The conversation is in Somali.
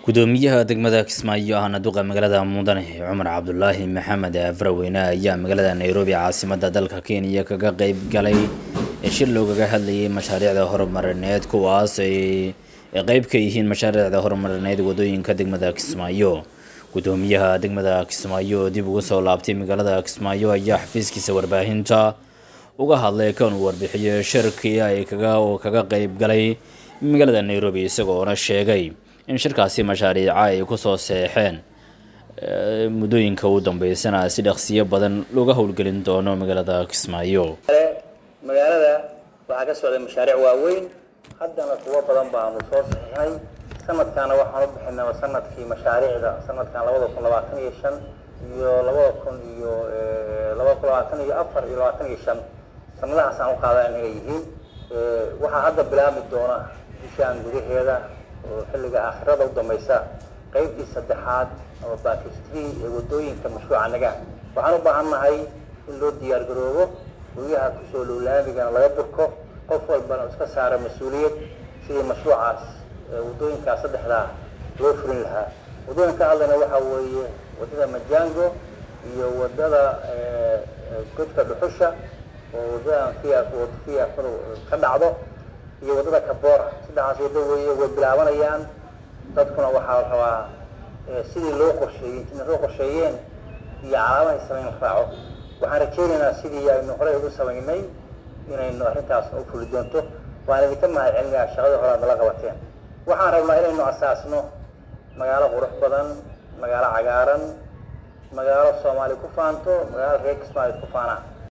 gudoomiyaha degmada kismaayo ahna duqa magaalada mudane cumar cabdulaahi maxamed afraweyne ayaa magaalada nairobi caasimada dalka kenya kaga qeyb galay shir loogaga hadlayay mashaariicda horumarineed kuwaas ay qeyb ka yihiin mashaariicda horumarineed wadooyinka degmada kismaayo gudoomiyaha degmada kismaayo oo dib ugu soo laabtay magaalada kismaayo ayaa xafiiskiisa warbaahinta uga hadlay kan uu warbixiyey shirkii ay kaga kaga qeyb galay magaalada nairobi isagoona sheegay in shirkaasi mashaariica ay kusoo seexeen muddooyinka u dambeysana si dhaqsiyo badan looga howlgelin doono magaalada kismaayo magaalada waxaa ka socday mashaariic waaweyn haddana kuwo badan baanu soo saxiixnay sanadkaana waxaan u bixinaba sanadkii mashaariicda sanadkan labada kun labaatan iyo shan iyo labada kun iyo labada kun labaatan iyo afar iyo labaatan iyo shan sanadahaasaan u qaadaa inay yihiin waxaa hadda bilaabmi doona bishaan gudaheeda oo xilliga aakhirada u dambaysa qaybtii saddexaad ama bakistri ee wadooyinka mashruuca nagaan waxaan u baahan nahay in loo diyaar garoobo guryaha kusoo lowlaamigana laga durko qof walbana iska saara mas-uuliyad sidii mashruucaas wadooyinkaas saddexdaa loo furin lahaa wadooyin ka hadlayna waxaa weeye wadada majango iyo wadada godka dhuxusha oo wadadan fiafadu ka dhacdo iyo wadada kabora saddexaas wado weeye way bilaabanayaan dadkuna waxaa la rabaa sidii loo qorsheeyey intina soo qorsheeyeen iyo calaamahay samayn raaco waxaan rajaynaynaa sidii aynu horey ugu samaynay inaynu arrintaas u fuli doonto waan idinka mahad celinayaa shaqadii hore aad nala qabateen waxaan rabnaa inaynu asaasno magaalo qurux badan magaalo cagaaran magaalo soomaali ku faanto magaalo reer kismaayo ku faanaa